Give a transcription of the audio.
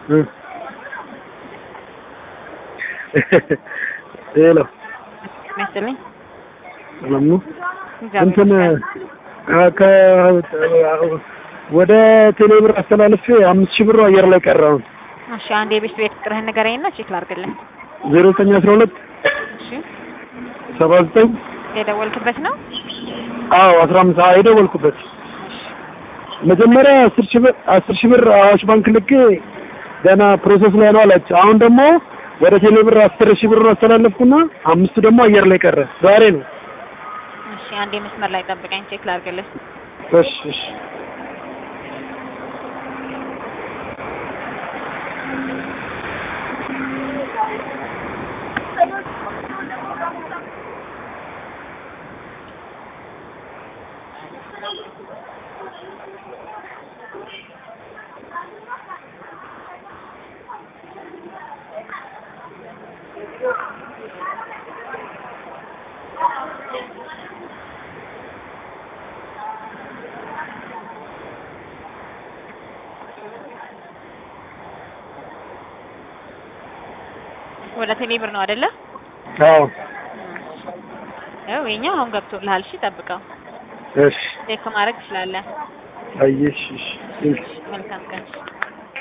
እ ሄሎ መሰለኝ ሰላም ነው? እግዚአብሔር እንትን ይመስገን። አ- ከ ወደ ቴሌብር አስተላልፌ አምስት ሺህ ብር አየር ላይ ቀረውን እሺ አንድ የቤት ቤት ቁጥርህን ንገረኝና ቼክ ላድርግልህ። ዜሮ ዘጠኝ አስራ ሁለት እሺ ሰባ ዘጠኝ የደወልክበት ነው? አዎ አስራ አምስት አዎ የደወልኩበት መጀመሪያ አስር ሺህ ብር አስር ሺህ ብር አዋሽ ባንክ ልኬ ገና ፕሮሰስ ላይ ነው አላች። አሁን ደግሞ ወደ ቴሌ ብር አስር ሺህ ብር አስተላለፍኩና አምስቱ ደግሞ አየር ላይ ቀረ። ዛሬ ነው። እሺ አንዴ መስመር ላይ ጠብቀኝ ቼክ ላድርግልህ። እሺ እሺ ወደ ቴሌ ብር ነው አይደለ? አዎ ያው የኛ አሁን ገብቶልሃል። እሺ ጠብቀው እሺ ቼክ ማድረግ ትችላለህ። አየሽ እሺ ቴንክ መልካም ቀን።